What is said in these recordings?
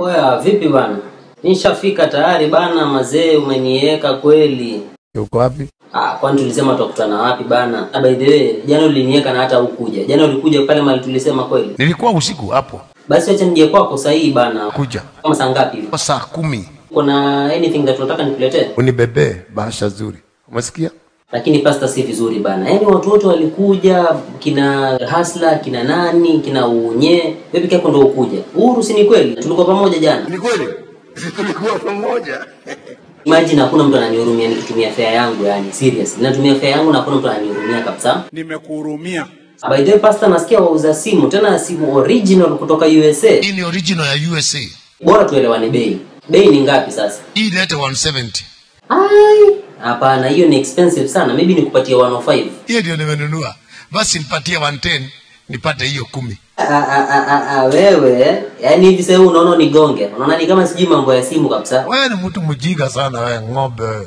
Oya, vipi bana? Nishafika tayari bana, mazee umeniweka kweli. Uko wapi? Ah, kwani tulisema tutakutana wapi bana? Ah, by the way, jana uliniweka na hata hukuja. Jana ulikuja pale mali tulisema kweli. Nilikuwa usiku hapo. Basi acha nije kwako sahihi bana. Kuja. Kama saa ngapi hivi? Kwa saa kumi Kuna anything that unataka nikuletee? unibebee bahasha zuri. Umesikia? Lakini pasta si vizuri bana. Yaani watu wote walikuja, kina Hasla, kina nani, kina Unye. Wewe peke yako ndio ukuja. Uhuru si ni kweli? Tulikuwa pamoja jana. Ni kweli. Tulikuwa pamoja. Imagine hakuna mtu ananihurumia nikitumia fare yangu yani serious. Ninatumia fare yangu na hakuna mtu ananihurumia kabisa. nimekuhurumia By the way, pastor nasikia wauza simu tena simu original kutoka USA. Hii ni original ya USA. Bora tuelewane bei. Bei ni ngapi sasa? Hii ilete 170. Ai, hapana hiyo ni expensive sana. Maybe nikupatie 105. Hiyo ndio nimenunua. Basi nipatie 110 nipate hiyo kumi. Ah, ah, ah, ah, ah, wewe yani hivi sasa unaona nigonge. Unaona ni kama sijui mambo ya simu kabisa. Wewe ni mtu mjinga sana wewe ng'ombe. wewe.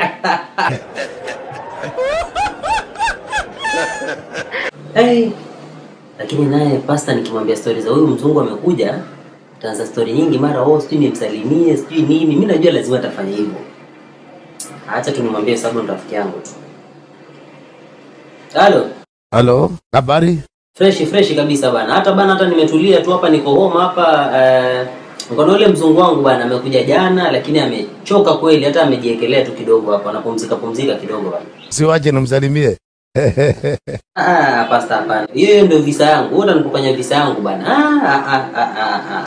Hey. Lakini naye pasta nikimwambia stori za huyu mzungu amekuja, taanza stori nyingi, mara oh, sijui nimsalimie, sijui nini. Mimi najua lazima atafanya hivyo. Acha tu nimwambie sababu ndo rafiki yangu tu. Halo, Halo, habari? freshi freshi kabisa bana. Hata bana, hata nimetulia tu hapa, niko home hapa eh, niko na yule mzungu wangu bana, amekuja jana, lakini amechoka kweli, hata amejiekelea tu kidogo hapa, anapumzika pumzika kidogo bana. Siwache nimsalimie. Ah, pasta hapana. Hiyo ndio visa yangu. Wewe unanikufanya visa yangu bana. Ah, ah, ah, ah, ah.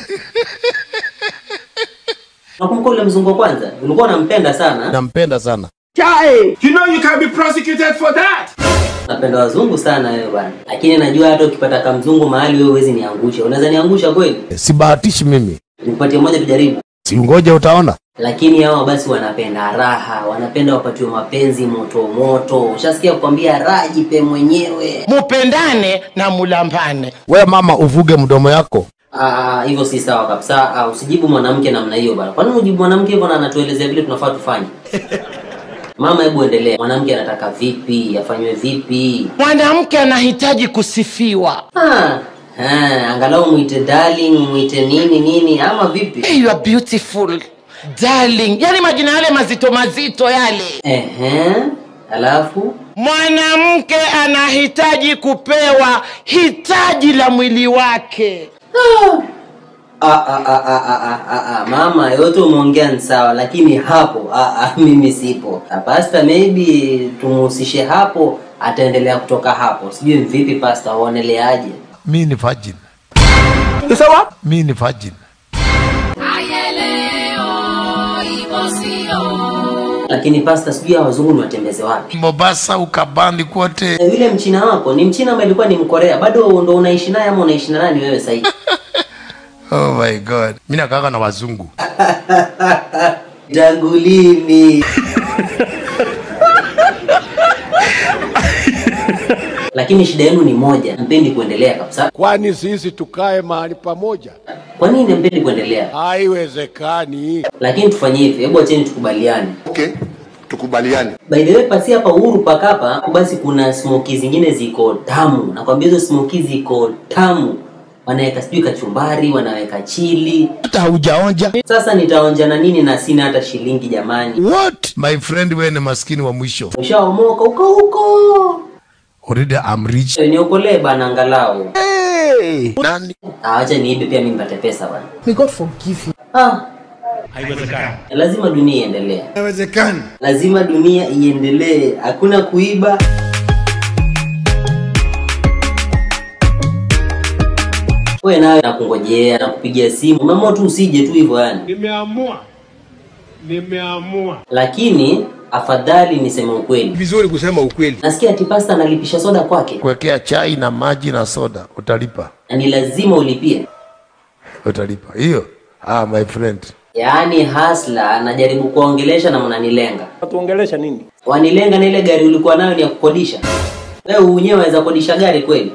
Nakumbuka ule mzungu wa kwanza. Ulikuwa unampenda sana. Nampenda sana. you know you can be prosecuted for that Napenda wazungu sana wewe bana. Lakini najua hata ukipata kamzungu mahali wewe huwezi niangusha. Unaweza niangusha kweli? Sibahatishi mimi. Nikupatie moja tujaribu. Si ngoja utaona. Lakini hao basi wanapenda raha, wanapenda wapatiwe mapenzi moto moto. Ushasikia kukwambia raha jipe mwenyewe. mupendane na mulambane We mama uvuge mdomo yako. Ah, hivyo si sawa kabisa. Ah, usijibu mwanamke namna hiyo bana. Kwa nini ujibu mwanamke hivyo na anatuelezea vile tunafaa tufanye? Mama, hebu endelea. Mwanamke anataka vipi? Afanywe vipi? mwanamke anahitaji kusifiwa Ah, ah, angalau mwite darling, mwite nini nini ama vipi? hey, you are beautiful darling yani majina yale mazito mazito yale Ehe. Alafu mwanamke anahitaji kupewa hitaji la mwili wake ah, ah, ah, ah, ah, ah, ah, ah. Mama, yote umeongea ni sawa, lakini hapo ah, ah, mimi sipo. Ah, Pastor, maybe tumuhusishe hapo, ataendelea kutoka hapo. Sijui vipi pastor, uoneleaje? Mi ni virgin. Mi ni virgin. Lakini pastor, sijui hawa wazungu ni watembeze wapi? Mombasa, Ukabani kote. Na yule mchina wako ni mchina ama ilikuwa ni mkorea? Bado ndo unaishi naye ama unaishi na nani wewe sasa hivi? Oh my god. Mi nakaka na wazungu. Tangu lini? Lakini shida yenu ni moja, mpendi kuendelea kabisa. Kwani sisi tukae mahali pamoja? Kwa nini mpendi kuendelea? Haiwezekani. Lakini tufanye hivi, hebu acheni tukubaliane. Okay, tukubaliane. By the way, pasi hapa Uhuru Park hapa, basi kuna smoki zingine ziko tamu. Nakwambia hizo smoki ziko tamu. Wanaweka sijui kachumbari, wanaweka chili. Hata haujaonja. Sasa nitaonja na nini na sina hata shilingi jamani. What? My friend, wewe ni maskini wa mwisho. Ushaomoka huko huko. Already I'm rich. Niokolee bana angalau. Hey. Nani? Ah, acha niibe pia mimi nipate pesa bana. May God forgive you. Ah. Lazima dunia iendelee. Haiwezekani. Lazima dunia iendelee. Hakuna kuiba. Wewe nawe nakungojea na kupigia simu. Umeamua tu usije tu hivyo yani. Nimeamua, nimeamua. Lakini afadhali niseme ukweli. Vizuri kusema ukweli. Nasikia ati pasta analipisha soda kwake Kuwekea chai na maji na soda utalipa. na ni lazima ulipie. Utalipa. Hiyo. Ah, my friend. Yaani hasla anajaribu kuongelesha na mnanilenga. Tuongelesha nini? Wanilenga na ile gari ulikuwa nayo ni ya kukodisha. Wewe unyewe waweza kodisha gari kweli?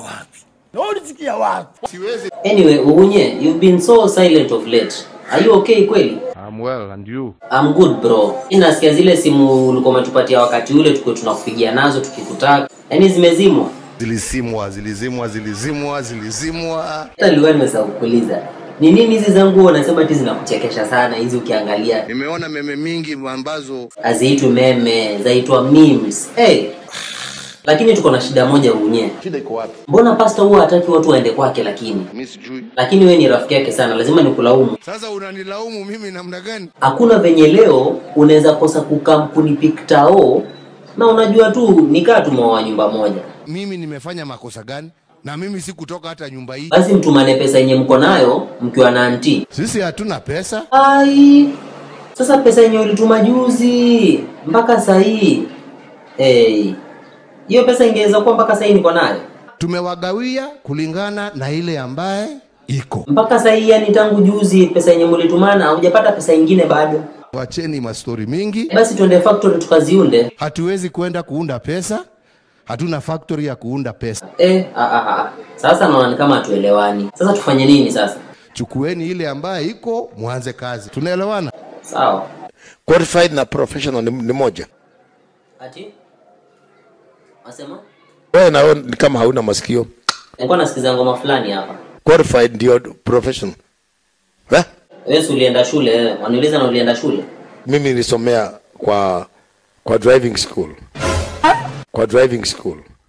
Siwezi. Anyway, Uhunye, you've been so silent of late. Are you okay kweli? I'm well, and you? I'm good bro. Mimi nasikia zile simu ulikuwa umetupatia wakati ule tuko tunakupigia nazo tukikutaka. Yaani zimezimwa. Zilizimwa, zilizimwa, zilizimwa, zilizimwa. Hata nilikuwa nimesahau kuuliza. Ni nini hizi zangu unasema ati zinakuchekesha sana hizi ukiangalia Nimeona meme mingi ambazo haziitwi meme, zaitwa memes. Hey. Lakini tuko na shida moja unye. shida iko wapi? Mbona pasta huwa hataki watu waende kwake lakini? Mimi sijui. Lakini wewe ni rafiki yake sana, lazima nikulaumu. Sasa unanilaumu mimi namna gani? Hakuna venye leo unaweza kosa kukampuni piktao na unajua tu nikaa tumeoa nyumba moja. Mimi nimefanya makosa gani? Na mimi sikutoka hata nyumba hii. Basi mtumane pesa yenye mko nayo mkiwa na anti. Sisi hatuna pesa. Ai, sasa pesa yenye ulituma juzi mpaka saa hii hey, hiyo pesa ingeweza kuwa mpaka saa hii niko nayo Tumewagawia kulingana na ile ambaye iko. mpaka saa hii, yani tangu juzi pesa yenye mlitumana hujapata pesa ingine bado. Wacheni mastori mingi. Basi tuende factory tukaziunde. Hatuwezi kwenda kuunda pesa. Hatuna factory ya kuunda pesa. Eh, ah, ah, ah. Sasa naona ni kama hatuelewani. Sasa tufanye nini sasa? Chukueni ile ambaye iko, mwanze kazi. Tunaelewana? Sawa. Qualified na professional ni, ni moja. Ati? Wasema? Wewe na wewe ni kama hauna masikio. Nilikuwa nasikiza ngoma fulani hapa. Qualified ndio professional. Eh? Wewe si ulienda shule wewe? Waniuliza na ulienda shule? Mimi nilisomea kwa kwa driving school. Kwa driving school.